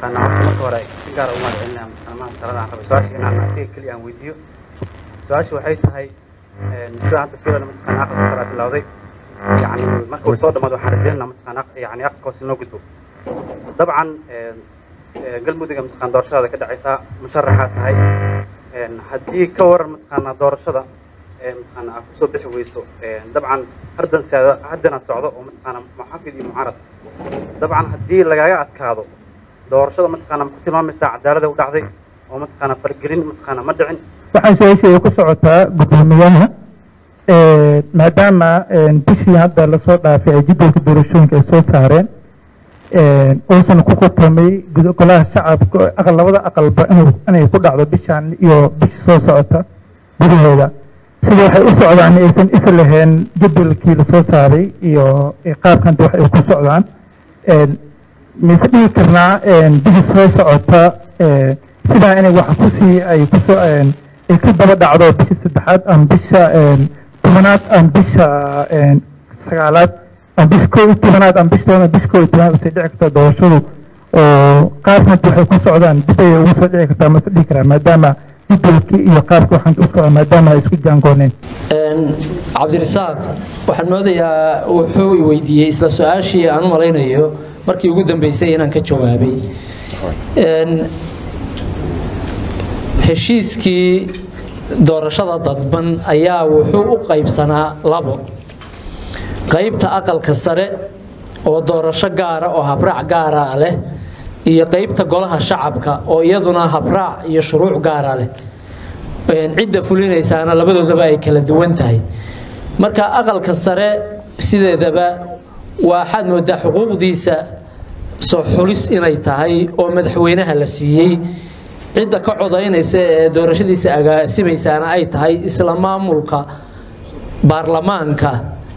mataqaanaa horta marka hore si gaara ugu mahadcelinaya mataqaanaa salada aan rabay su-aasha inaan asiga keliya aan weydiiyo su-aasha waxay tahay sida hadda filan mataqaanaa aqalka sare bilowday yani marka uu soo dhamaado waxaan rajeynaa mataqaanaa yani aqalka hoose noo gudbo dabcan galmudugga mataqaana doorashadaada ka dhacaysaa musharaxaa tahay haddii ka waran mataqaanaa doorashada mataqaanaa aad kusoo bixi weyso dabcan hardan siyaada haddana socdo oo mataqaanaa muxafid iyo mucaarad dabcan haddii lagaaga adkaado doorashada mataqaanaa ma ku tilmaamaysaa cadaalada u dhacday oo mataqaanaa fargelin mataqaanaa ma dhicin waxaan su-aasheeda ku socotaa guddoomiyaha maadaama bishii hadda lasoo dhaafay ay jadwalka doorashooyinka ay soo saareen uusan ku kutamay golaha shacabka aqal labada aqalba inuu inay ku dhacdo bishan iyo bisha soo socota gudaheeda sida waxay u socdaan aysan isa lahayn jadwalkii lasoo saaray iyo qaabkan wax ay ku socdaan mise dhihi karnaa bisha soo socota sidaa inay wax kusii ay kusoo ay ka daba dhacdo bisha saddexaad ama bisha tobanaad ama bisha sagaalaad ama bisha koo iyo tobanaad ama bisha tobanaad bisha koo iyo tobanaad usay dhici kartaa doorashadu oo qaabkan waxay ku socdaan dib ayay ugu soo dhici kartaa mase dhihi karaa maadaama jadwalkii iyo qaabka waxaan u socdaa maadaama ay isku jaangooneen cabdirasaaq waxaan moodayaa wuxuu i weydiiyey isla su-aashii aan u malaynayo markii ugu dambeysay inaan ka jawaabay heshiiskii doorashada dadban ayaa wuxuu u qaybsanaa labo qaybta aqalka sare oo doorasho gaara oo habraac gaara leh iyo qaybta golaha shacabka oo iyaduna habraac iyo shuruuc gaara leh cidda fulinaysaana labadoodaba ay kala duwan tahay marka aqalka sare sideedaba waxaad moodaa xuquuqdiisa soo xulis inay tahay oo madaxweynaha la siiyey cidda ka codaynaysa ee doorashadiisa agaasimaysaana ay tahay isla maamulka baarlamaanka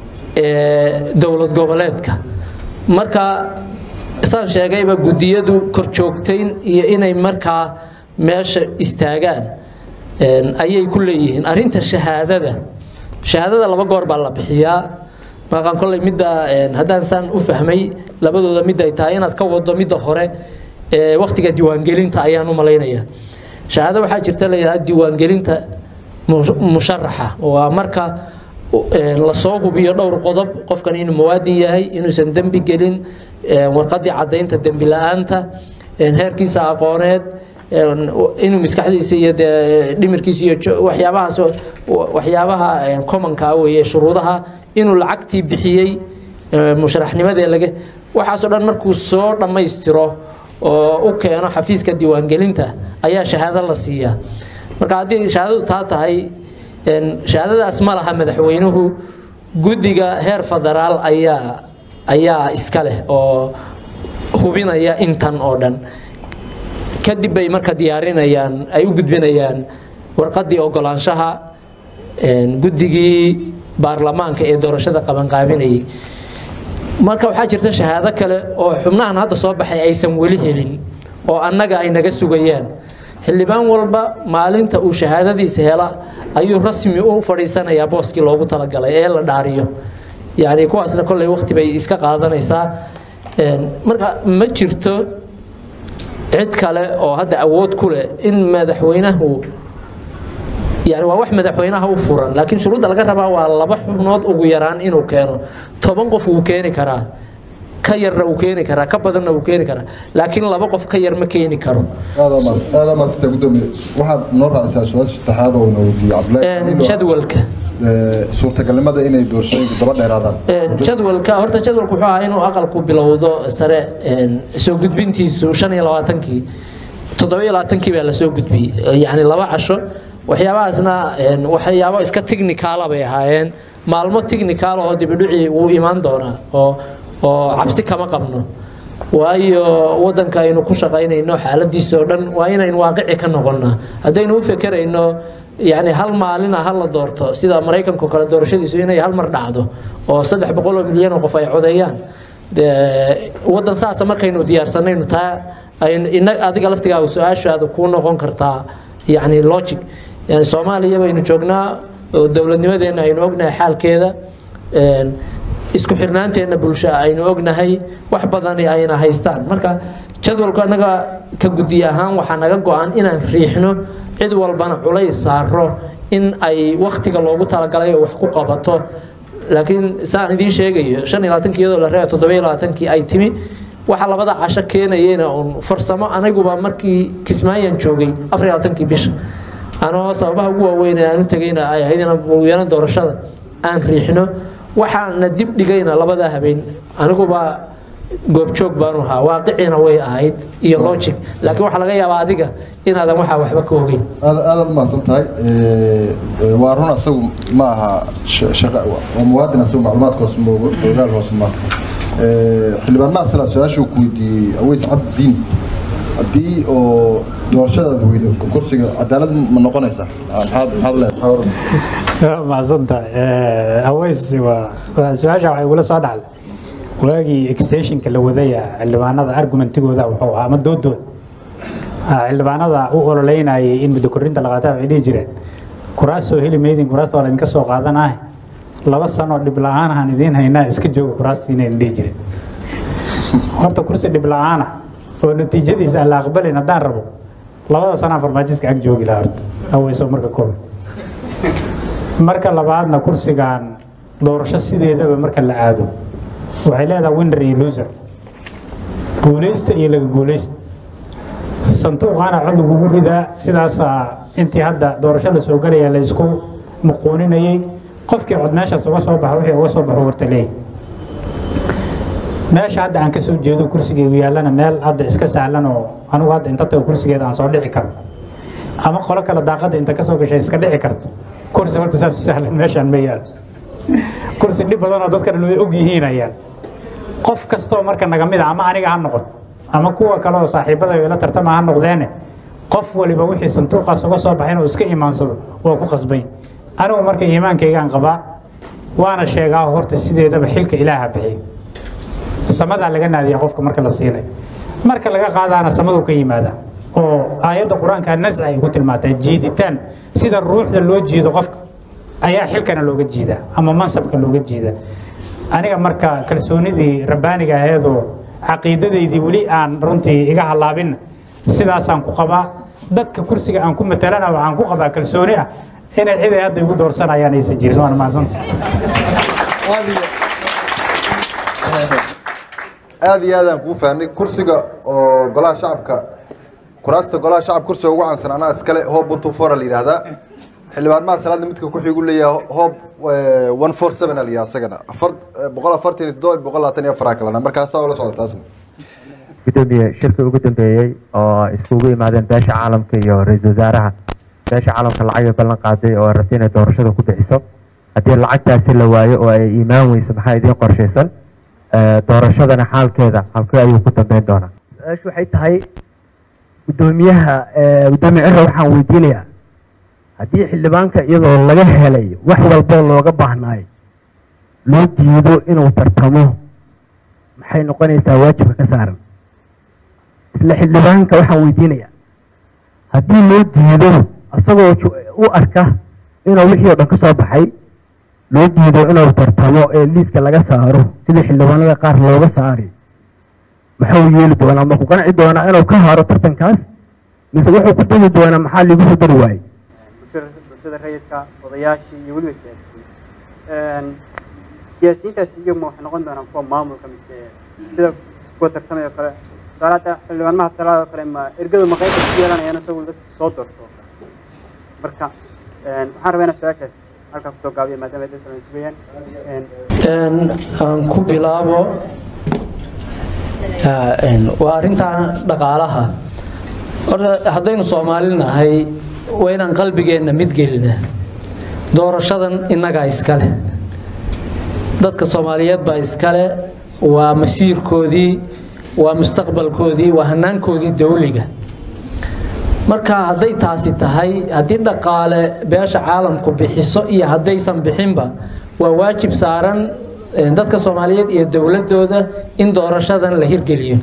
ee dowlad goboleedka marka saan sheegayba guddiyadu korjoogtayn iyo inay markaa meesha istaagaan ayay ku leeyihiin arinta shahaadada shahaadada laba goor baa la bixiyaa maqaan kolley midda haddaan saan u fahmay labadooda mid ay tahay inaad ka wado midda hore ee waktiga diiwaangelinta ayaan u malaynaya shahaado waxaa jirta la yidhahda diiwaangelinta musharaxa waa marka lasoo hubiyo dhowr qodob qofkan inuu muwaadin yahay inuusan dembi gelin warqadii caddaynta dembi la-aanta heerkiisa aqooneed inuu maskaxdiisa iyo dee dhimirkiisa iyo waxyaabahaas waxyaabaha commonka weeye shuruudaha inuu lacagtii bixiyey musharaxnimadee laga waxaasoo dhan markuu soo dhammaystiro oo u keeno xafiiska diiwaangelinta ayaa shahaado la siiyaa marka haddii shahaadadu taa tahay shahaadadaas ma laha madaxweynuhu guddiga heer federaal ayaa ayaa iska leh oo hubinaya intan oo dhan kadib bay marka diyaarinayaan ay u gudbinayaan warqaddii ogolaanshaha guddigii baarlamaanka ee doorashada qabanqaabinayay marka waxaa jirta shahaado kale oo xubnahan hadda soo baxay aysan weli helin oo annaga ay naga sugayaan xildhibaan walba maalinta uu shahaadadiisa hela ayuu rasmi u fadhiisanayaa booskii loogu talagalay ee la dhaariyo yani kuwaasna kolley waqti bay iska qaadanaysaa marka ma jirto cid kale oo hadda awood ku leh in madaxweynahu yani waa wax madaxweynaha u furan laakiin shuruudda laga rabaa waa laba xubnood ugu yaraan inuu keeno toban qof wuu keeni karaa ka yarna uu keeni karaa ka badanna wuu keeni karaa laakiin laba qof ka yar ma keeni karo aada maasanta gudoomiye waxaad noo raacaysaa su-aasha saddexaad oo na weydiiyey cabdillaahi jadwalka suurtagalnimada inay doorashooyinka daba dheeraadaan jadwalka horta jadwalku wuxuu ahaa inuu aqalku bilowdo sare soo gudbintiisu shan iyo labaatankii toddoba iyo labaatankii baa lasoo gudbiyey yacni laba casho waxyaabahaasna waxyaabo iska technicaala bay ahaayeen maalmo technicaal oo dibidhici wuu imaan doonaa oo oo cabsi kama qabno waayo wadanka aynu ku shaqaynayno xaaladiisa oo dhan waa inaynu waaqici ka noqonnaa haddaynu u fekerayno yani hal maalina ha la doorto sida maraykanka kale doorashadiisu inay hal mar dhacdo oo saddex boqol oo milyan oo qof ay codeeyaan wadan saasa markaynu diyaarsanayno taa adiga laftigaaga su-aashaada kuu noqon kartaa yani logic yani soomaaliya baynu joognaa oo dowladnimadeena aynu ognahay xaalkeeda isku xirnaanteenna bulsho aynu ognahay wax badani ayna haystaan marka jadwalku annaga ka guddiye ahaan waxaa naga go-an inaan riixno cid walbana culays saaro in ay waktiga loogu talagalay oo wax ku qabato laakiin saan idiin sheegayo shan iyo labaatankii iyadoo la reeba toddoba iyo labaatankii ay timi waxa labada casho keenayena uun farsamo aniguba markii kismaayaan joogay afar iyo labaatankii bisha anoo sababaha ugu waaweyn ee aan u tegayna ay ahayd inaan mulwiyano doorashada aan riixno waxaana dib dhigayna labada habeen aniguba goobjoog baanu ahaa waaqicina way ahayd iyo logic laakiin waxaa laga yaabaa adiga inaadan waxaa waxba ka ogeyn aad aadaad umahadsan tahay waa run asagu ma aha sh- shaqa waa muwaadin asagu macluumaadka hoose ma ogo ogaal hoose ma xildhibaan maasala su-aashuu ku weydiiyey aweys cabdidiin haddii oo doorashadaada weydo kursiga cadaalad ma noqonaysaa maxaad maxaad leedahay macsanta aweys waa waa su-aasha waxay igula soo dhacday waagii extensionka la wadaya xildhibaanada argumentigooda wuxuu ahaa ama doodooda Ah, xildhibaanada u ololeynayay in muddo korinta la qaataa waxay dhihi jireen kuraas soo heli maydin kuraasta waa laydinka soo qaadanaah laba sanoo dhib la-aan ahaan idiin haynaa iska jooga kuraastiinayna dhihi jireen horta kursi dhib la-aana oo natiijadiisa aan la aqbalin haddaan rabo labada sanaa farmaajiska ag joogi lahaa horta aweyso marka koobaad marka labaadna kursigan doorasho sideedaba marka la aado waxay leedahay winner iyo loser guuleysta iyo laga guuleysta sanduuqaana cod lagugu ridaa sidaasaa intii hadda doorasho la soo galaya la isku muquuninayay qofkii cod meeshaas uga soo baxa wixii uga soo baxo horta leeyahy meesha hadda aan ka soo jeedo kursigeegu yaallana meel hadda iska sahlan oo anigu hadda inta tago kursigeeda aan soo dhici karo ama qolo kale daaqadda inta kasoo gashay iska dhici karto kursi horta saas u sahlan meeshaan ma yaal kursi dhib badan oo dadka dhan way og yihiin ayaan qof kastoo marka naga mid a ama aniga ha noqon ama kuwa kale oo saaxiibada ila tartama ha noqdeene qof waliba wixii sanduuqaas uga soo baxay inuu iska imaansado waa ku qasbay anigu marka iimaankaygaan qabaa waana sheegaa horta sideedaba xilka ilaaha bixiyo samadaa laga naadiya qofka marka la siinayo marka laga qaadaana samadu ka yimaada oo aayadda qur-aanka nasci ay ku tilmaantaa jiiditaan sida ruuxda loo jiido qofka ayaa xilkana looga jiidaa ama mansabka looga jiidaa aniga marka kalsoonidii rabbaaniga aheedoo caqiidadaydii weli aan runtii iga halaabin sidaasaan ku qabaa dadka kursiga aan ku matalana waxaan ku qabaa kalsooni ah inay cid ay hadda igu doorsanayaan aysan jirin waana mahadsanta aad iyo aad iyo aadaan kuu fahnay kursiga oo golaha shacabka kuraasta golaha shacabka kursiga ugu caansan anaa iskale hoob one two four la yidhaahdaa xildhibaan maha salaadna midka ku xigu leeyahay hoob one four seven la yidhaha isagana afar boqol afartan iyo toddoba boqol labaatan iyo afaraa kalena markaasaa ula socda taasna gudoomiye shirkii ugu dambeeyey oo iskugu imaadeen beesha caalamka iyo ra-iisul wasaaraha beesha caalamka lacag ay ballan qaaday oo ay rabtay inay doorashada ku bixiso haddii lacagtaasi la waayo oo ay iimaan weyso maxaa idiin qorshaysan Eh, doorashadana xaalkeeda halkee ayuu ku dambeyn doonaa su-aashu waxay tahay gudoomiyaha eh, gudoomiye ciro waxaan weydiinayaa haddii xildhibaanka iyadoo laga helay wax walboo looga baahnaay loo diido inuu tartamo maxay noqonaysaa waajibka ka saaran isla xildhibaanka waxaan weydiinayaa haddii loo diido isagoo ju- u arka inuu wixii oo dhan ka soo baxay loo diido inuu tartamo ee liiska laga saaro sidii xildhibaanada qaar looga saari muxuu yeeli doonaa ma ku qanci doonaa inuu ka haro tartankaas mise wuxuu ku degi doonaa maxaa liigu soo dari waayey bulshada bulshada rayidka odayaashii iyo weliba siyaasiyiin siyaasiyiintaasi iyaguma waxay noqon doonaan kuwa maamulka mise sida kuwa tartamaya oo kale tusaale hadda xildhibaan mahad salaad oo kale ma ergadu ma qaybta ku yeelanayaan isagu dadka soo doorto marka waxaan rabaa inaan su-aashaas halkaa kusoo gaabiya maadaama ay dadka la sugayaan Een, aan ku bilaabo ah, een, waa arrintan dhaqaalaha horta haddaynu soomaali nahay waa inaan qalbigeenna mid gelina doorashadan innagaa iskale dadka soomaaliyeed baa iskale waa masiirkoodii waa mustaqbalkoodii waa hanaankoodii dawliga marka hadday taasi tahay haddii dhaqaale beesha caalamku bixiso iyo haddaysan bixinba waa waajib saaran eh, dadka soomaaliyeed iyo dowladooda in doorashadan la hirgeliyo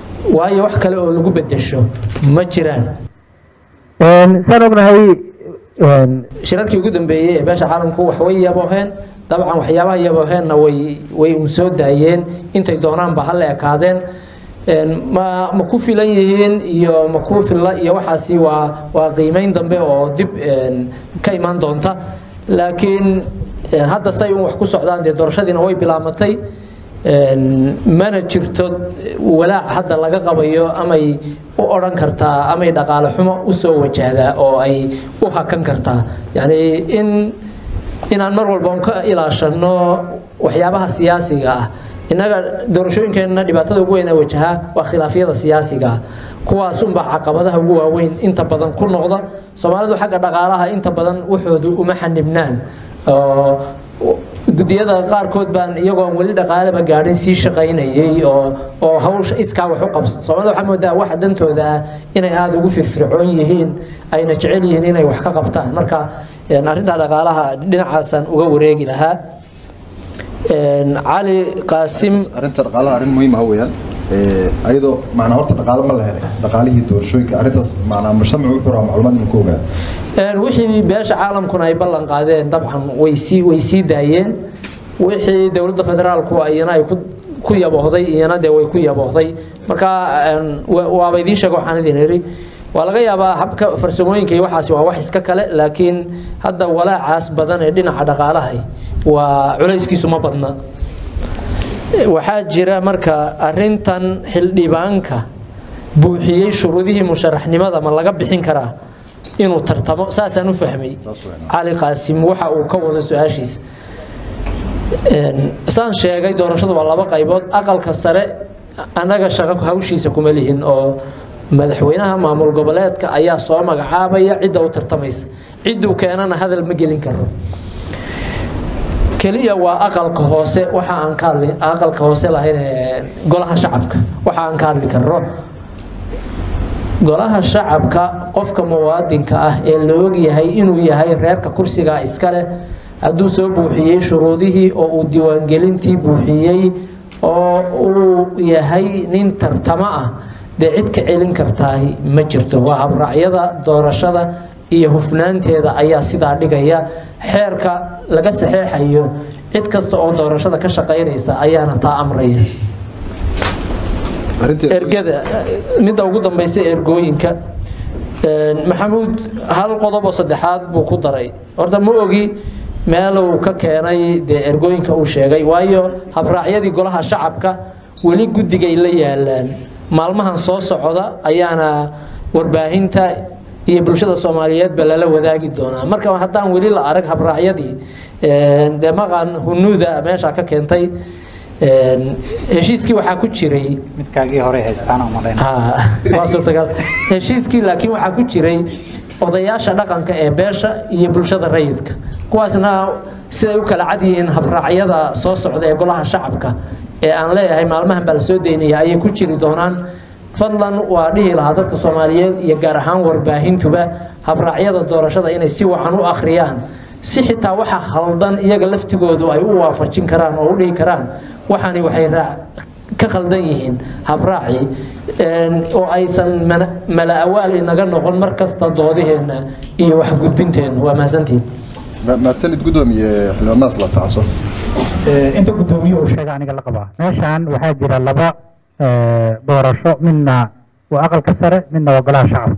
waayo wax kale oo lagu bedesho ma jiraan saan ognahay shirarkii ugu dambeeyey ee beesha caalamku wax way yabooheen dabcan waxyaabaha yabooheenna way way un soo daayeen intay doonaanba ha la ekaadeen ma ma ku filan yihiin iyo ma ku filla iyo waxaasi waa waa qiimeyn dambe oo dib ka imaan doonta laakiin hadda say un wax ku socdaan dee doorashadiina way bilaamatay mana jirto walaac hadda laga qabayo amay u odhan kartaa amay dhaqaale xumo u soo wajahdaa oo ay u hakan kartaa yacni in inaan mar walba un ka ilaashano waxyaabaha siyaasiga ah innaga doorashooyinkeenna dhibaatada ugu weyn ee wajahaa waa khilaafyada siyaasiga ah kuwaas unbaa caqabadaha ugu waaweyn inta badan ku noqda soomaalidu xagga dhaqaalaha inta badan waxoodu uma xanibnaan gudiyada qaarkood baan iyagoo weli dhaqaaleba gaadhin sii shaqaynayay oo oo hawsha iskaa wax u qabso soomaalida waxaa moodaa waxa dantooda ah inay aada ugu firfircoon yihiin ayna jecel yihiin inay wax ka qabtaan marka arrinta dhaqaalaha dhinacaasaan uga wareegi lahaa cali qaasim arrinta dhaqaalaha arrin muhiim ah weeyaan ayadoo macnaa horta dhaqaale ma la helay dhaqaalihii doorashooyinka arrintaas macnaa mujtamacu wuxuu rabaa macluumaad inuu ka ogaado wixii beesha caalamkuna ay ballan qaadeen dabcan way sii way sii daayeen wixii dowladda federaalku iyana ay ku ku yaboohday iyana dee way ku yaboohday marka waaba idiin sheega waxaan idin iri waa laga yaabaa habka farsamooyinka iyo waxaasi waa wax iska kale laakiin hadda walaacaas badan ee dhinaca dhaqaalaha waa culayskiisu ma badna waxaa jira marka arintan xildhibaanka buuxiyey shuruudihii musharaxnimada ma laga bixin karaa inuu tartamo saasaan u fahmay cali qaasim waxa uu ka wado su-aashiisa saan sheegay doorashadu waa laba qaybood aqalka sare annaga shaqo hawshiisa kuma lihin oo madaxweynaha maamul goboleedka ayaa soo magacaabaya cidda u tartamaysa cidduu keenana hadal ma gelin karo keliya waa aqalka hoose waxa aan ka hadli aqalka hoose lahayn ee golaha shacabka waxa aan ka hadli karno golaha shacabka qofka muwaadinka ah ee la og yahay inuu yahay reerka kursiga iska leh hadduu soo buuxiyey shuruudihii oo uu diiwaangelintii buuxiyey oo uu yahay nin tartamo ah dee cid ka celin kartaahi ma jirto waa habraacyada doorashada iyo hufnaanteeda ayaa sidaa dhigaya xeerka laga saxeexayo cid kasta oo doorashada ka shaqaynaysa ayaana taa amraya ergada midda ugu dambaysa ergooyinka maxamuud hal qodob oo saddexaad buu ku daray horta ma ogi meeluu ka keenay dee ergooyinka uu sheegay waayo habraacyadii golaha shacabka weli guddigay la yaalaan maalmahan soo socda ayaana warbaahinta iyo bulshada soomaaliyeedba lala wadaagi doonaa marka haddaan weli la arag habraacyadii dee maqan hunuuda meesha ka keentay heshiiskii waxaa ku jiray midkaagii hore haystaan oo malayn waa suurtagal heshiiskii laakiin waxaa ku jiray odayaasha dhaqanka ee beesha iyo bulshada rayidka kuwaasna siday u kala cad yihiin habraacyada soo socda ee golaha shacabka ee aan leeyahay maalmahan baa la soo daynaya ayay ku jiri doonaan fadlan waa dhihi lahaa dadka soomaaliyeed iyo gaar ahaan warbaahintuba habraacyada doorashada inay si wacan u akhriyaan si xitaa waxa khaldan iyaga laftigoodu ay u waafajin karaan oo u dhihi karaan waxaani waxay ka khaldan yihiin habraaci oo aysan mala awaal inaga noqon mar kasta doodaheenna iyo waxgudbinteenna waa mahadsantihin mahadsanid gudoomiye xildhibaanadaas la tacso inta guddoomiye uu sheega aniga la qabaa meeshaan waxaa jira laba doorasho midna waa aqalka sare midna waa golaha shacabka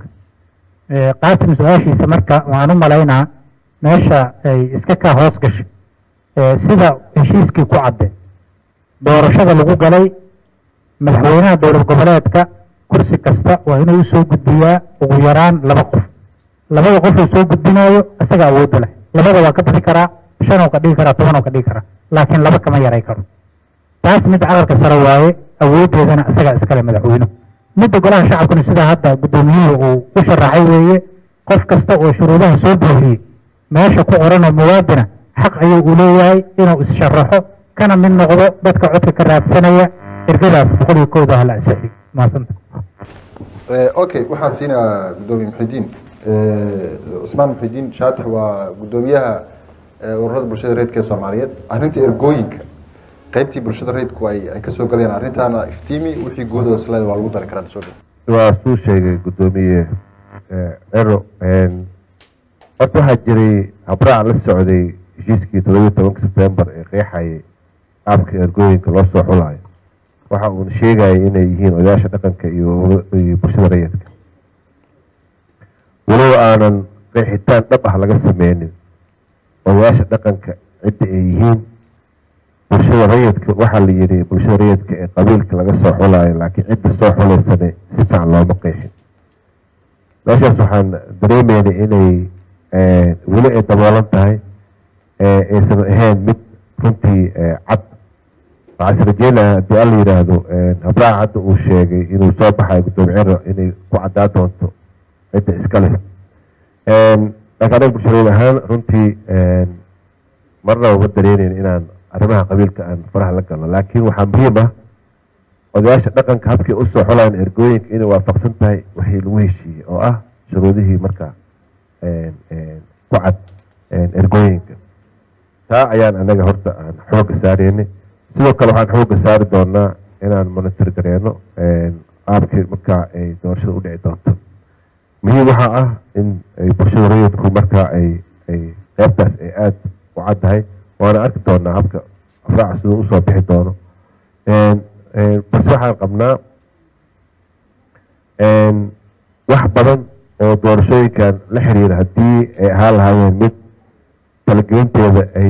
qaasim su-aashiisa marka waxaan u malaynaa meesha ay iska kaa hoos gashay sida heshiiskii ku cadde doorashada lagu galay madaxweynaha dowlad goboleedka kursi kasta waa inuu usoo gudbiyaa ugu yaraan laba qof labada qof uu soo gudbinayo isaga awoodda leh labada waa ka bixi karaa shanoo ka dhigi karaa tobanoo ka dhigi karaa laakiin laba kama yaray karo taas mid calalka sare waaye awooddeedana isaga iskale madaxweynuhu midda golaha shacabkuna sidaa hadda guddoomiyuhu uu u sharaxay weeye qof kasta oo shuruudaha soo buuxiyey meesha ku qoranoo muwaadina xaq ayuu u leeyahay inuu is-sharaxo kana mid noqdo dadka codka ka raadsanaya ergadaas boqol iyo kowda hala ansixi maasanta okay waxaan siinayaa gudoomiye muxidiin cusmaan muxidiin shaatax waa gudoomiyaha ururada bulshada reedka ee soomaaliyeed arrinta ergooyinka qaybtii bulshada reedku ay ay ka soo galayaan arrintaana iftiimi wixii guud oo isleeda waa lagu dari karaa soo dhow waa suu sheegay guddoomiye ero horta waxaa jiray habraac la socday heshiiskii toddobiyo tobanka sebtembar ee qeexayay qaabka ergooyinka loo soo xulayo waxa uuna sheegayay inay yihiin odayaasha dhaqanka iyo iyo bulshada rayidka walow aanan qeexitaan dhab ah laga sameynin odayaasha dhaqanka cidda ay yihiin bulshada rayidka waxaa la yidhi bulshada rayidka ee qabiilka laga soo xulayo laakiin cidda soo xulaysane si fiican looma qeexin meeshaas waxaan dareemeynay inay weli ay daboolan tahay aysan ahayn mid runtii cad waxaa is rajeynaya haddii alla yidhaahdo habraaca hadda uu sheegay inuu soo baxayo guddoomiye ciro inay ku caddaa doonto cidda iska leh laakiin anaga bulshadeed ahaan runtii marna uma dareeneyn inaan arrimaha qabiilka aan faraha la galno laakiin waxaa muhiim ah odayaasha dhaqanka habkii usoo xolayan ergooyinka inay waafaqsan tahay wixii lagu heshiiyey oo ah shuruudihii markaa ku cad ergooyinka taa ayaan anaga horta aan xooga saareynay sidoo kale waxaan xooga saari doonaa inaan monitor gareeno qaabkii markaa ay doorashada u dhici doonto muhiim waxaa ah in ay bulshada rayidku markaa ay ay qeybtaas ay aada u caddahay waana arki doonaa habka afraaca siduu usoo bixi doono balse waxaan qabnaa wax badan oo doorashooyinkan la xiriira haddii ay ahaan lahaayeen mid talagelinteeda ay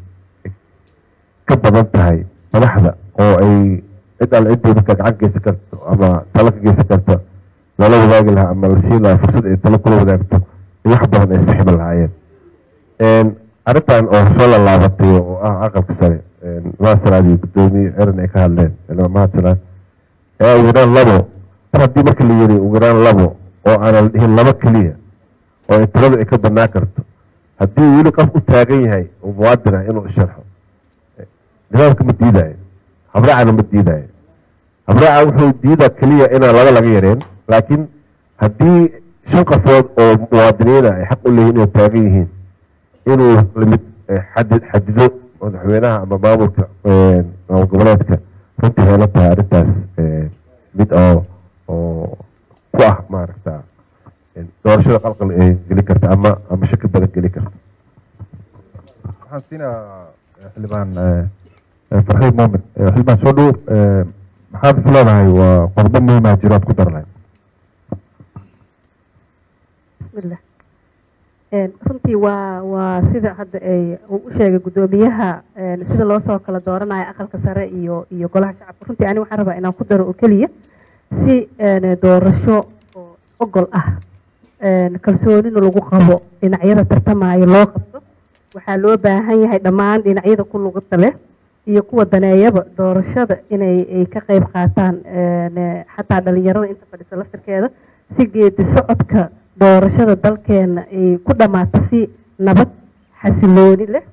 ka badan tahay madaxda oo ay cid alle ciddii markaa gacan geysan karto ama talo ka geysan karto lala wadaagi lahaa ama la siin lahaa fursad ay talo kula wadaagto wax badan ay saxiban lahaayeen arrintan oo soo lalaabatay oo ah aqalka sare maasalaad iyo guddoomiye eran ay ka hadleen mahadsalaan ee ugu yaraan labo mar haddii marka la yiri ugu yaraan labo oo aanan dhihin labo keliya oo ay tiradu ay ka banaan karto haddii weli qof u taagan yahay oo muwaadin ah inuu isharxo nidaamka ma diidaayo habraacana ma diidaayo habraaca wuxuu diidaa keliya inaan laba laga yareen laakiin haddii shan qofood oo muwaadiniina ay xaq u leeyihin inay taagan yihiin inuu limid xadi xadido madaxweynaha ama maamulka maamul goboleedka runtii heela tahay arrintaas mid oo oo ku ah maaragta doorashada qalqal ee geli karta ama ama shaki badan geli karta waxaan siinaa xildhibaan farxiid muumin xildhibaan soo dhow maxaad is leedahay waa qodobo muhiima jiro aad ku dar lahayd bismillah runtii waa waa sida hadda ay uu u sheegay guddoomiyaha sida loo soo kala dooranayo aqalka sare iyo iyo golaha shacabka runtii ani waxaan rabaa inaan ku daro oo keliya si doorasho oo ogol ah kalsoonina lagu qabo dhinacyada tartamaayo loo qabto waxaa loo baahan yahay dhammaan dhinacyada ku lugada leh iyo kuwa daneeyaba doorashada inay ay ka qayb qaataan xataa dhalinyarada inta fadhisa laftirkeeda si geedi socodka doorashada dalkeena ay ku dhammaato si nabad xasilooni leh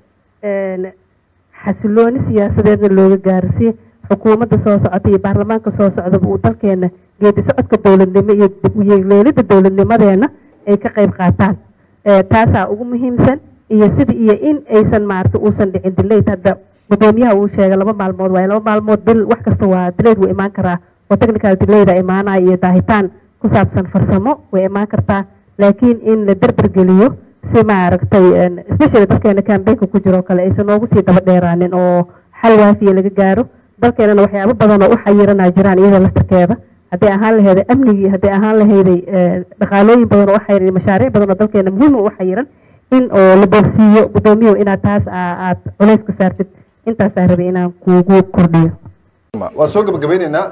xasilooni siyaasadeedna looga gaaro si xukuumadda soo socota iyo baarlamaanka soo socdaba uu dalkeena geedi socodka dowladnimo iyo yeeleelida dowladnimadeena ay ka qayb qaataan taasaa ugu muhiimsan iyo sida iyo in aysan maarata uusan dhicin dilayd hadda gudoomiyaha uu sheegay laba maalmood waaye laba maalmood bil wax kasta waa dilayd wuu imaan karaa oo technical delayda imaanaya iyo daahitaan ku saabsan farsamo way imaan kartaa laakiin in la derdergeliyo si maaragtay especially dalkeena cambaynka ku jiro kale aysan noogu sii daba dheeraanin oo xal waafiya laga gaaro dalkeenana waxyaabo badan oo u xayiranaa jiraan iyada laftirkeeda hadday ahaan lahayday amnigii hadday ahaan lahayday dhaqaalooyin badan oo u xayiran mashaariic badan oo dalkeena muhiim u xayiran in oo la boogsiiyo guddoomiyahu inaad taas aad culays ka saartid intaasaa rabay inaan kuugu kordhiyo waa soo gabagabeyneynaa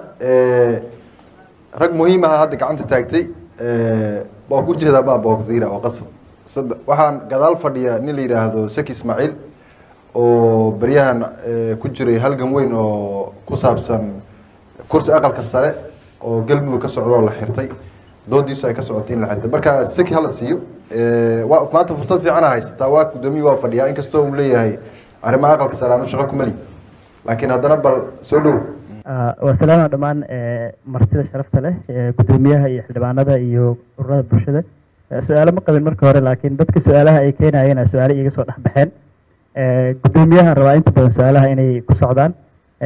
rag muhiim aha hadda gacanta taagtay waa ku jeedaa baa boogziira waa qasab sadde waxaan gadaal fadhiya nin la yidhaahdo saki ismaaciil oo beryahan ku jiray halgan weyn oo ku saabsan kursi aqalka sare oo galmudug ka socda oo la xirtay doodiisu ay ka socotay in la xirtay marka saki hala siiyo waa maanta fursad fiicana haysataa waa guddoomiyi waa fadhiyaa inkastoo uu leeyahay arrimaha aqalka sare aanu shaqo kumali laakiin haddana bal soo dhow waa salaama dhammaan martida sharafta leh guddoomiyaha iyo xildhibaanada iyo ururada bulshada su-aalo ma qabin marka hore laakiin dadka su-aalaha ay keenayeen su-aalo iiga soo dhex baxeen guddoomiyahan rabaa inta badan su-aalaha inay ku socdaan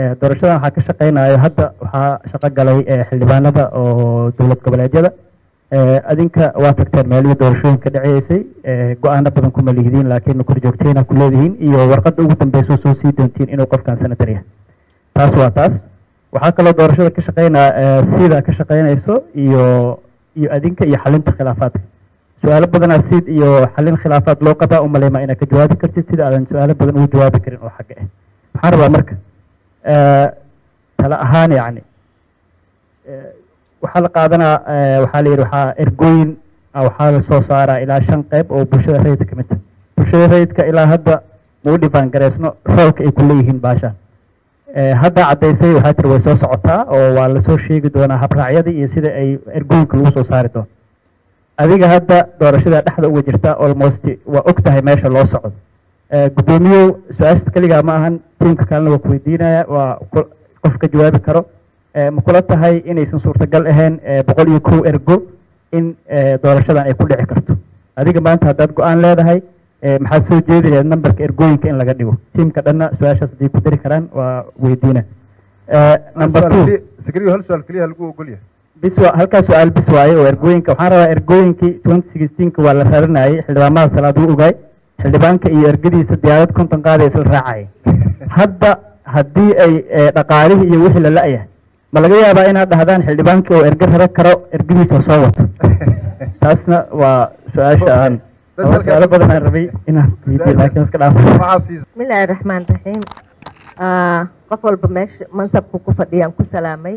doorashadan waxaa ka shaqeynayo hadda waxaa shaqo galay xildhibaanada oo dowlad goboleedyada adinka waa tagteen meelihii doorashooyinka dhaceysay go-aano badan kuma lihidiin laakiin korjoogteyna ku leedihiin iyo warqadda ugu dambeysa soo sii doontiin inuu qofkan senator yahay taas waa taas waxaa kaloo doorashada ka shaqeynaa sida ka shaqeynayso iyo iyo adinka iyo xalinta khilaafaadka su-aalo badanaa sid iyo xalin khilaafaad loo qabaa umaleymaa inaad ka jawaabi kartid sida aadan su-aalo badan ugu jawaabi karin oo xagga ah waxaan rabaa marka tala ahaan yacni waxaa la qaadanaa waxaa la yidhi waxaa ergooyin waxaa la soo saaraa ilaa shan qeyb oo bulshada rayidka ka mid tahay bulshada rayidka ilaa hadda mau dhifaan gareysno roolka ay ku leeyihiin baashaan hadda caddaysay waxaa tiri way soo socotaa oo waa lasoo sheegi doonaa habraacyadii iyo sida ay ergooyinka lagu soo saari doono adiga hadda doorashada dhexda uga jirta almost waa og tahay meesha loo socdo guddoomiyow su-aashta keligaa ma ahan tiimka kalena waa kuweydiinaya waa qof ka jawaabi karo ma kula tahay inaysan suurtagal ahayn boqol iyo kow ergo in doorashadan ay ku dhici karto adiga maanta haddaad go-aan leedahay maxaad soo jeedi lahayd nambarka ergooyinka in laga dhigo tiimka dhanna su-aashaas hadday ku dari karaan waa weydiina number two sakriyo hal su-aal keliya lagu ogol yahay bis waa halkaas su-aal bis waaye oo ergooyinka waxaan rabaa ergooyinkii twenty sixteenka waa la raranayay xildhibaamada salaad uu ogaay xildhibaanka iyo ergadiisa diyaarad konton qaada isla raacaya hadda haddii ay dhaqaalihii iyo wixii la la-yahay ma laga yaabaa inaad dhahdaan xildhibaankii oo erge rara karo ergadiisa soo wato taasna waa su-aasha aan su-aalo badan aan rabay inaan weydiyo laakiin iska dhaafo bismillaahi raxmaan raxiim qof walba meesha mansabku ku fadhiyaan ku salaamay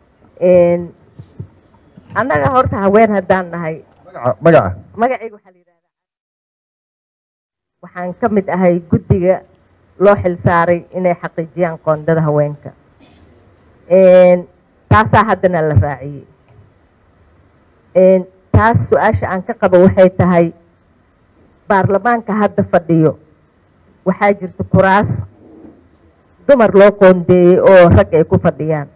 annaga horta haween haddaan nahay magaca magacayga waxaa la yidhahdaa waxaan ka mid ahay guddiga loo xilsaaray inay xaqiijiyaan qoondada haweenka taasaa haddana la raaciyey taas su-aasha aan ka qabo waxay tahay baarlamaanka hadda fadhiyo waxaa jirta kuraas dumar loo qoondeeyey oo rag ay ku fadhiyaan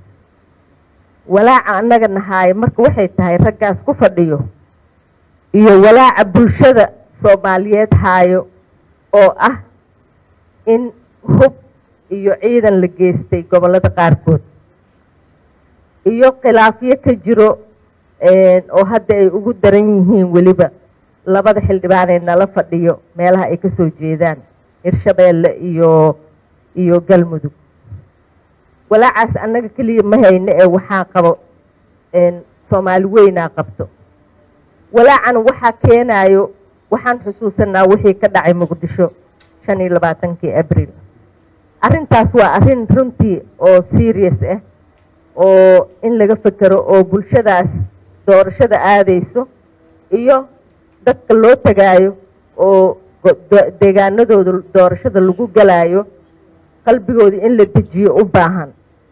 walaaca annaga nahaayo marka waxay tahay raggaas ku fadhiyo iyo walaaca bulshada soomaaliyeed haayo oo ah in hub iyo ciidan la geystay gobollada qaarkood iyo khilaafyo ka jiro oo hadda ay ugu daran yihiin weliba labada xildhibaanee nala fadhiyo meelaha ay ka soo jeedaan hirshabeelle iyo iyo galmudug walaacaas annaga keliya ma hayno ee waxaa qabo soomaali weynaa qabto walaacan waxaa keenaayo waxaan xusuusanaa wixii ka dhacay muqdisho shan iyo labaatankii abril arrintaas waa arrin runtii oo serious ah oo in laga fekero oo bulshadaas doorashada aadayso iyo dadka loo tagaayo oo deegaanadooda doorashada lagu galaayo qalbigooda in la dejiyo u baahan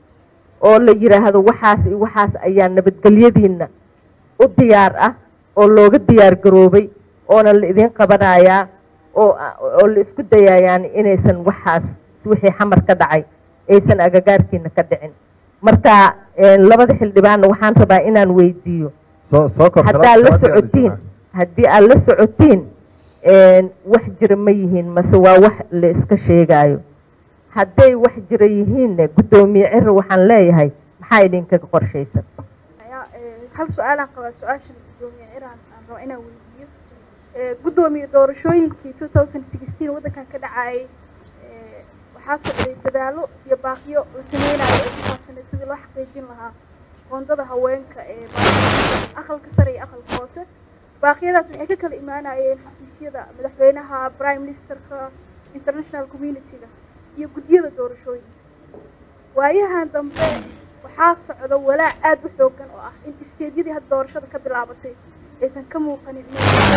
oo la yidhaahdo waxaas iyo waxaas ayaa nabadgelyadiinna u diyaar ah oo looga diyaar garoobay oona la idin qabanayaa oo oo la isku dayayaan inaysan waxaas wixii xamar ka dhacay aysan agagaarkiina ka dhicin marka labada xildhibaanna waxaan rabaa inaan weydiiyo haddaad la socotiin haddii aad la socotiin wax jira ma yihiin mase waa wax la iska sheegaayo hadday wax jira yihiinne guddoomiye ciro waxaan leeyahay maxaa idinkaga qorshaysan hal su-aalaan qabaa su-aasha guddoomiye ciraan aan raba inaan weydiiyo guddoomiye doorashooyinkii two thousand sixteen waddankan ka dhacayay waxaa socday dadaallo iyo baaqiyo la sameynayo ee ku saabsanay sidii loo xaqiijin lahaa qoondada haweenka ee aqalka sare iyo aqalka hoose baaqyadaas waxay ka kala imaanayeen xafiisyada madaxweynaha prime ministerka international community-ga iyo guddiyada doorashooyinka waayahan dambe waxaa socda walaac aad u xoogan oo ah in isteedyadii hadda doorashada ka bilaabatay aysan ka muuqanin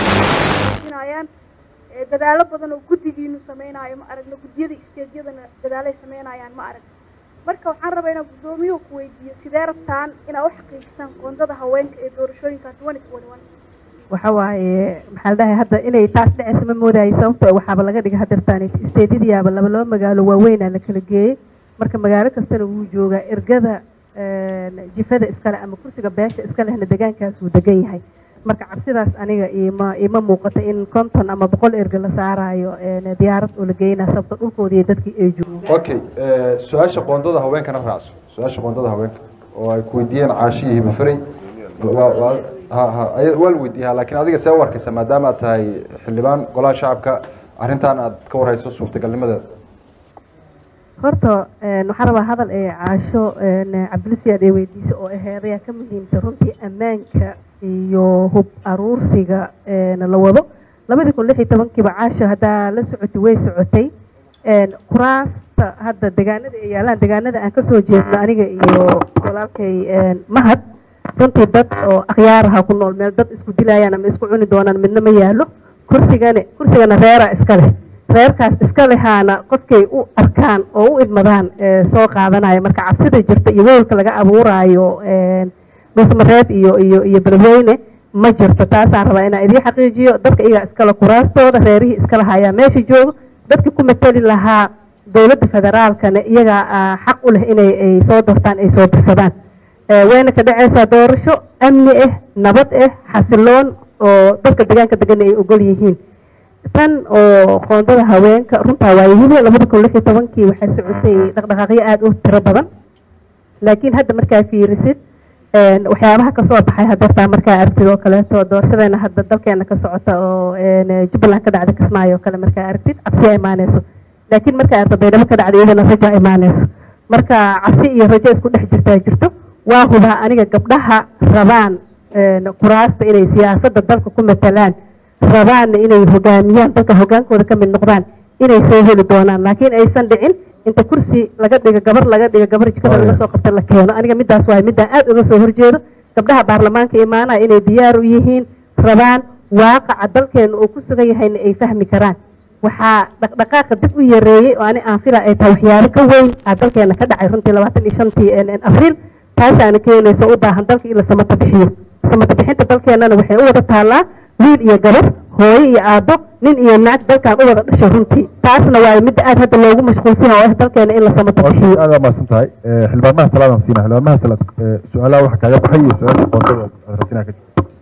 inayaan dadaalo badan oo guddigiinu samaynayo ma aragno guddiyada isteedyadana dadaalay samaynayaan ma arag marka waxaan rabaa inaan guddoomiyuhu ku weydiiyo sidee rabtaan inaad u xaqiijisaan qoondada haweenka ee doorashooyinka twenty twenty one waxa waaye maxaa la dhahay hadda inay taas dhacaysa ma moodayay sababto waxaaba laga dhigay hadeertaan isteedyadiyaaba laba laba magaalo waaweynaa la kala geeyey marka magaalo kastana wuu joogaa ergada jifada iskale ama kursiga beesha iskalehna degaankaas wuu degan yahay marka cabsidaas aniga ima ima muuqata in konton ama boqol erga la saarayo diyaarad oo la geynaa sababto dhulkooda iyo dadkii ay joogaan okay su-aasha qoondada haweenkana raacso su-aasha qoondada haweenka oo ay ku weydiiyeen caashiyo hibafarey waa waa ha ha aya- waa la weydiiyaa laakiin adiga see u arkaysa maadaama aad tahay xildhibaan golaha shacabka arrintan aad ka warhayso suurtagalnimadeeda horta een, waxaan rabaa hadal ee caasho een, cabdilisiyaad ee weydiisa oo aheedayaa ka muhiimsan runtii ammaanka iyo hub aruursiga een, la wado labadii kun lix iyo tobankiiba caasho haddaa la socotay way socotay een, kuraasta hadda degaanada ay yaalaan degaanada aan kasoo jeedno aniga iyo walaalkay een, mahad runtii dad oo akhyaaraha ku nool meel dad isku dilayaan ama isku cuni doonaan midna ma yaalo kursigane kursigana reera iska leh reerkaas iska lehaana qofkay u arkaan oo u idmadaan ee, soo qaadanaya marka cabsida jirta iyo weelka laga abuuraayo een, dhusmareed iyo iyo iyo beledweyne ma jirto taasaan rabaa inaan idiin xaqiijiyo dadka iyagaa iskale kuraastooda reerihii iskale hayaa meesha joogo dadkii ku mateli lahaa dowladda federaalkana iyagaa ah, xaq u leh inay ay soo doortaan ay soo dirsadaan Ee, wayna ka dhacaysaa doorasho amni ah nabad ah xasiloon oo dadka deegaanka degan ay ogol yihiin tan oo qoondada haweenka runtaa waayihii labada kun lix iyo tobankii waxaa socotay dhaqdhaqaaqyo aada u tiro badan laakiin hadda markaa fiirisid een, waxyaabaha kasoo baxay hadeertaa markaa aragtid oo kaleeto doorashadeena hadda dalkeena ka socota oo een, jubbaland ka dhacda kismaayo oo kale markaa aragtid cabsi imaaneyso laakiin markaa aragta baydhabo ka dhacda iyadana raja imaaneyso marka cabsi iyo rajo isku dhex jirtaa jirto waa hubaa aniga gabdhaha rabaan een, kuraasta inay siyaasadda dalka ku matalaan rabaanna inay hogaamiyaan dalka hogaankooda ka mid noqdaan inay soo heli doonaan laakiin aysan dhicin inta kursi laga dhigo gabar laga dhigo gabar jikada laga soo qabta la keeno aniga midaas waay midaan aad uga soo horjeedo gabdhaha baarlamaanka imaanaya inay diyaar u yihiin rabaan waaqaca dalkeena uu ku sugan yahayna ay fahmi karaan waxaa dhaqdhaqaaqa dib u yareeyey oo ani aan fila ay tahay waxyaabo ka weyn aa dalkeena ka dhacay runtii labaatan iyo shantii abriil taasaana keenayso u baahan dalka in la samata bixiyo samata bixinta dalkeenana waxay u wada taallaa wiil iyo gabar hooyo iyo aabbo nin iyo naag dalkan u wada dhashay runtii taasna waa midda aad hadda loogu mashquulsan yahay oo ah dalkeena in la samata bixiyo aad waa mahadsan tahay xildhibaanmaha salaadaan siina xildhibaanmaha salaad su-aalaha waxa kaaga baxay iyo su-aasha qoondada aad rabtinaa ka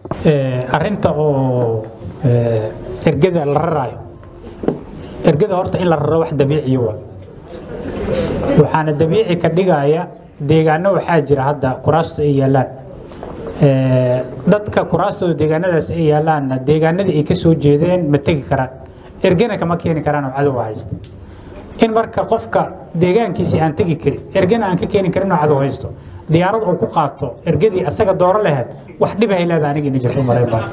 Eh, arrinta oo eh, ergada la raraayo ergada horta in la raro wax dabiiciya waa waxaana dabiici ka dhigaya deegaano waxaa jira hadda kuraastu ay yaalaan Eh, dadka kuraastooda deegaanadaas ay yaalaanna deegaanadii ay ka soo jeedeen ma tegi karaan ergana kama keeni karaan oo cadow haysta in marka qofka deegaankiisii aan tegi karin ergana aan ka keeni karin oo cadow haysto diyaarad uu ku qaato ergadii asaga dooro lahayd wax dhibahay leedahay aniga ina jirto malayn baa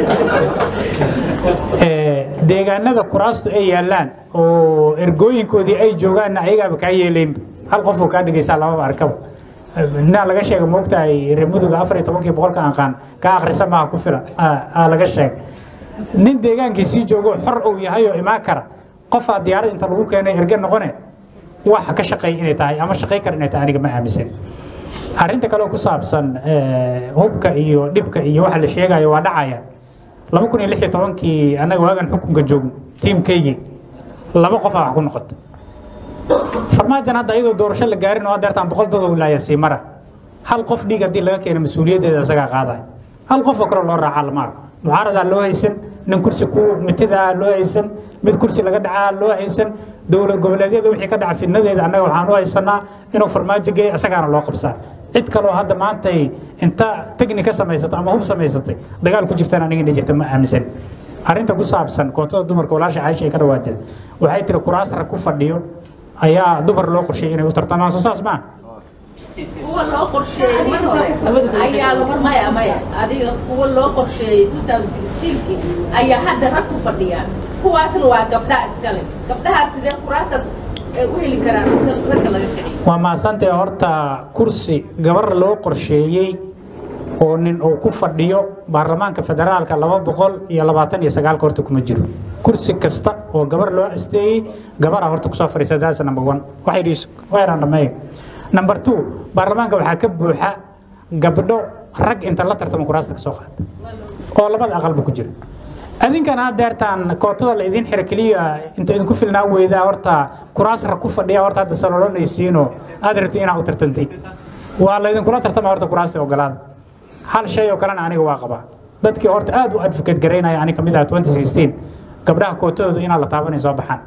Eh, deegaanada kuraastu ay yaalaan oo ergooyinkoodii ay joogaanna ayagaaba kaa yeelaynba hal qofuu kaa dhigaysaa lamaba arkaba ninaa laga sheega moogtahay reer muduga afar iyo tobankii boqolka aqaan ka akhrisa maaha ku filan aa laga sheegay nin deegaankiisii joogo xor uu yahay oo imaan kara qofaa diyaarad inta lagu keenay erge noqone waxa ka shaqeey inay tahay ama shaqey kara inay tahay aniga ma aaminsan arrinta kale oo ku saabsan eh, hubka iyo dhibka iyo waxa la sheegayo waa dhacaya laba kun iyo lix iyo tobankii annaga waagan xukunka joogno tiimkaygii laba qofaa wax ku noqota farmaajan hadda iyadoo doorasho la gaarin oo adeertaan boqol dad wilaaya sii mara hal qof dhiig haddii laga keeno mas-uuliyaddeeda isagaa qaadaya hal qof oo kale loo raacaa lama arko mucaaradaa loo haysan nin kursi ku mitidaa loo haysan mid kursi laga dhacaa loo haysan dowlad goboleedyada wixii ka dhaca fidnadeeda annaga waxaan u haysanaa inuu farmaajo geey isagaana loo qabsaa cid kaloo hadda maantay inta teknika samaysata ama hub samaysatay dagaal ku jirtaan aniga inay jirta ma aaminsan arrinta ku saabsan kootada dumarka walaasha caaisha ay ka dhawaajeen waxay tiri kuraas rag ku fadhiyo ayaa dumar loo qorsheeyay inay u tartamaan soo saas maa kuwa loo qorsheeyey mar hore ayaa lagu maya maya adiga kuwa loo qorsheeyey 2016 ayaa hadda rag ku fadhiyaan kuwaasna waa gabdhaha iskale gabdhahaas sidee kuraastaas ay u heli karaan marka ragga laga kiciyo waa mahadsantay horta kursi gabar loo qorsheeyey oo nin uu ku fadhiyo baarlamaanka federaalka laba boqol iyo labaatan iyo sagaalka horta kuma jiro kursi kasta oo gabar loo asteeyey gabaraa horta kusoo fadhiisa that's number one waxay dhiis weeraan dhameeyo number two baarlamaanka waxaa ka buuxa gabdho rag inta la tartama kuraasta ka soo qaata oo labada aqalba ku jira adinkan aad deertaan kootada la idin xira keliya inta idinku filnaa weydaa horta kuraas rag ku fadhiya horta hadda saloolonaysiinoo aad rabti inaad u tartantiin waa la idinkula tartama horta kuraasta ogolaada hal shay oo kalena aniga waa qabaa dadkii horta aad u advocate garaynaya aniga kamid ah 2016 gabdhaha kootadooda inaan la taabanay soo baxaan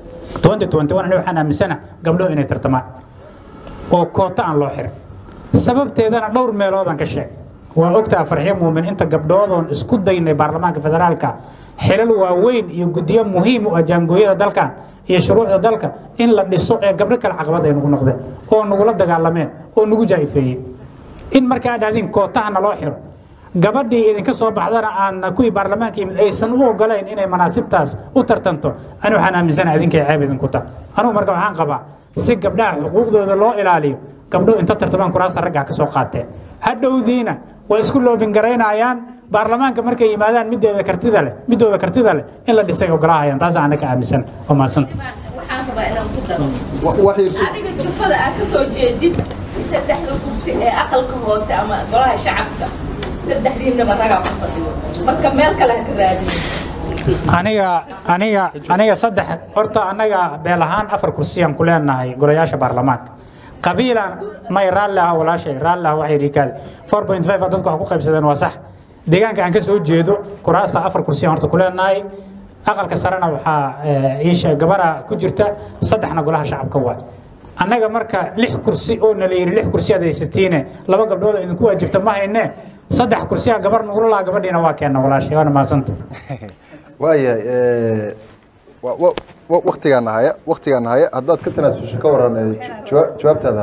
2021 aniga waxaan aaminsana gabdhuhu inay tartamaan oo koota aan loo xirin sababteedana dhowr meeloodaan ka sheeg waa ogtaa farxiyo muumin inta gabdhoodoon isku daynay baarlamaanka federaalka xilal waaweyn iyo guddiyo muhiim u ah jaangooyada dalkan iyo shuruucda dalka in la dhiso ee gabdho kale caqabad ay nagu noqdeen oo nagula dagaalameen oo nagu jaa'ifeeyey in markaa dhahdiin kootaha naloo xiro gabadhii idinka soo baxdana aan kuwii baarlamaanka yimid aysan u ogolayn inay manaasibtaas u tartanto ani waxaan aaminsana idinkay ceeb idinku ta anugu marka waxaan qabaa si gabdhaha xuquuqdooda loo ilaaliyo gabdho inta tartamaan kuraasta raggaa ka soo qaateen hadhowdiina way isku loobin garaynayaan baarlamaanka markay yimaadaan mideeda kartida leh midooda kartida leh in la dhisay ogolaahayaan taas anaka aaminsan waa mahadsanta waxaan rabaa inaan ku daro adiga jufada aad ka soo jeedid saddexda kursi ee aqalka hoose ama golaha shacabka saddexdiinaba ragaa ku fadhiyo marka meel kale ha ka raadin aniga aniga aniga saddex horta anaga beel ahaan afar kursiyaan ku leenahay golayaasha baarlamaanka qabiilan may raalli ah walaashay raalli ah waxay rikaade four point five dadku wax ku qaybsadeen waa sax deegaanka aan ka soo jeedo kuraasta afar kursiyaan horta ku leenahay aqalka sarena waxaa iisha gabara ku jirta saddexna golaha shacabka waay annaga marka lix kursi oo nala yidhi lix kursi aad haysatiine laba gabdhood oo idinku waajibta ma hayne saddex kursiyaa gabar nugula laha gabadhiina waa keenna walaashay waana mahadsanta waayahay waktigaan nahaya waktigaan nahaya haddaad ka tanaasusho ka waran eh, jawa- jawaabtaada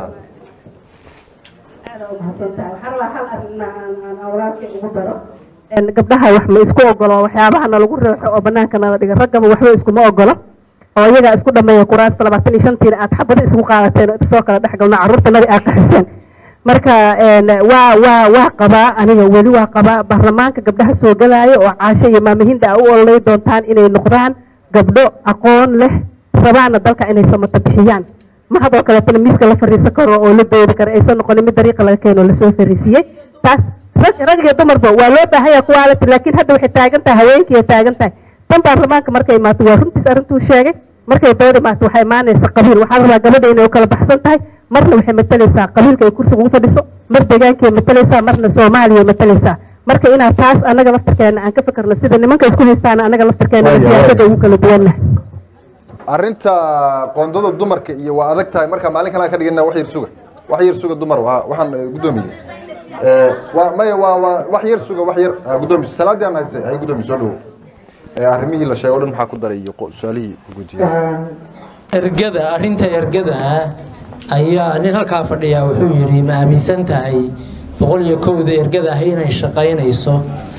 Een, gabdhaha wax ma isku ogolo waxyaabaha nalagu reexo oo banaanka nala dhiga raggaba waxba iskuma ogolo oo iyagaa isku dhameeya kuraasta labaatan iyo shantiina aad xabada isugu qaadateen oo soo kala dhex galno carruurtanadi aad qaxiseen marka een, waa waa waa qabaa aniga weli waa qabaa baarlamaanka gabdhaha soo galaayo oo caasho iyo maamahinda a u ololay doontaan inay noqdaan gabdho aqoon leh rabaana dalka inay samata bixiyaan ma hadoo kaleetana miiska la fariisan karo oo la doodi karo aysan noqonin mid dariiqa laga keeno oo lasoo fariisiyey taas rag rag iyo dumarba waa loo baahan yahay quality laakiin hadda waxay taagan tahay haweenkii ay taagan tahay tan baarlamaanka markay imaato waa runtiis arrintuu sheegay markay dood imaato waxay imaanaysa qabiil waxaa la rabaa gabadha inay u kala baxsan tahay marna waxay matalaysaa qabiilka ay kursiga ugu fadhiso mar deegaankay matalaysaa marna soomaaliya ay matalaysaa marka inaad taas annaga laftarkeena aan ka fikirno sida nimanka isku haystaan annaga laftarkeena Waayo, siyaasada ugu kala duwannahay arrinta qoondada dumarka iyo waa adag tahay marka maalin kale aan ka dhigana wax yar suga wax yar suga dumar waa waxaan eh, guddoomiyey Eh, waa maya waa waa wax yar suga wax yar ah, guddoomiye salaadii aan haysay hay guddoomiye soo dhawow Eh, arrimihii la sheegay o dhan maxaa ku daray iyo qo- su-aalihii guddiyey ergada arrinta ergada ayaa nin halkaa fadhiyaa wuxuu yidhi ma aaminsan tahay boqol iyo kowda ergada ah inay shaqaynayso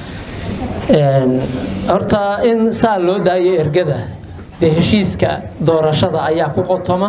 Een, horta in saa loo daayo ergada dee heshiiska doorashada ayaa ku qotoma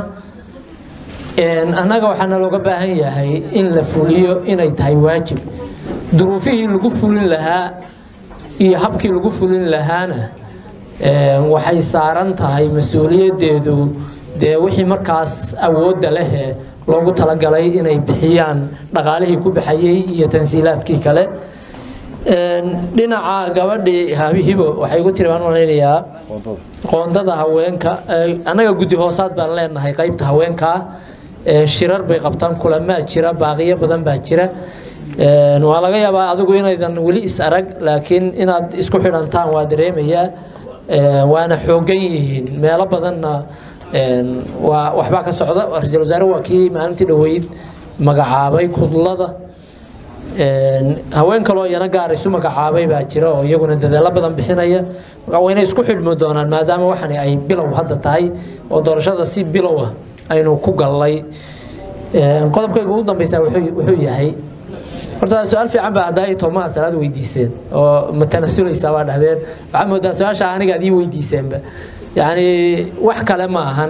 Een, annaga waxaana looga baahan yahay in la fuliyo inay tahay waajib duruufihii lagu fulin lahaa iyo habkii lagu fulin lahaana een, waxay saaran tahay mas-uuliyaddeedu dee wixii markaas awoodda leh ee loogu talagalay inay bixiyaan dhaqaalihii ku baxayey iyo tansiilaadkii kale Een, dhinaca gabadhii habihibo waxay igu tiri baan malaynayaa qoondada haweenka ee, annaga guddi hoosaad baan leenahay qaybta haweenkaa ee, shirar bay qabtaan kulamaa jira baaqiyo badan baa jira Een, waa laga yaabaa adigu inaydan weli is arag laakiin inaad isku xidhantaan waa dareemayaa Een, waana xoogan yihiin meelo badanna een, waa waxbaa ka socda ra-iisul wasaare waa kii maalintii dhoweyd magacaabay kudlada Een, haween kaloo iyana gaar isu magacaabay baa jira oo iyaguna dadaalo badan bixinaya marka waa inay isku xidhmi doonaan maadaama waxani ay bilow hadda tahay oo doorashada si bilow ah aynu ku gallay Een, qodobkayga ugu dambeysa wuxuu wuxuu yahay horta su-aal fiican baa haddaa toomaha salaad weydiiseen oo ma tanasulaysaa baa dhahdeen waxaa moodaa su-aasha aniga ad ii weydiiseenba yacni wax kale ma ahan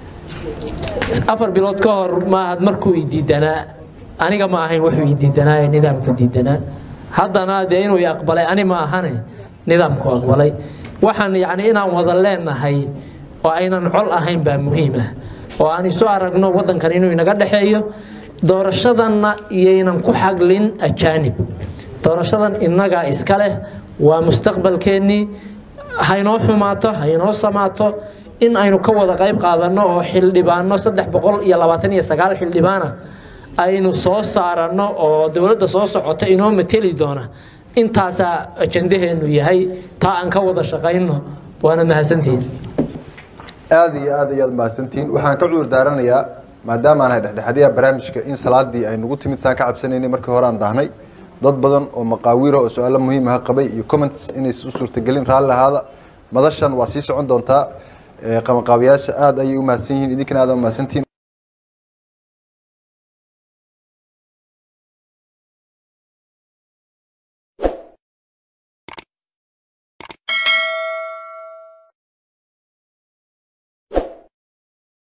afar bilood ka hor maahad markuu i diidanaa aniga ma ahayn wuxuu i diidanaa ee nidaamka diidanaa haddana dee inuu i aqbalay ani ma ahane nidaamku aqbalay waxaan yacni inaan wada leenahay oo aynan col ahayn baa muhiim ah oo aan isu aragno waddankan inuu inaga dhexeeyo doorashadanna iyaynan ku xaglin ajaanib doorashadan innagaa iska leh waa mustaqbalkeennii haynoo xumaato haynoo samaato in aynu ka wada qayb qaadanno oo xildhibaano saddex boqol iyo labaatan iyo sagaal xildhibaana aynu soo saaranno oo dowladda soo socota inoo mateli doona intaasaa ajandaheenu yahay taa aan ka wada shaqayno waana mahadsantihiin aad iyo aad ayaad mahadsantihiin waxaan ka cudur daaranayaa maadaama aan ahay dhexdhexaadiyaha barnaamijka in salaadii ay nagu timid saan ka cabsanaynay markii hore aan daahnay dad badan oo maqaawiira oo su-aalo muhiim ah qabay iyo comments inaysan u suurtagelin raalli ahaada madashan waa sii socon doontaa qabanqaabiyaasha aada ayay u mahadsan yihiin idinkana aada u mahadsantihiin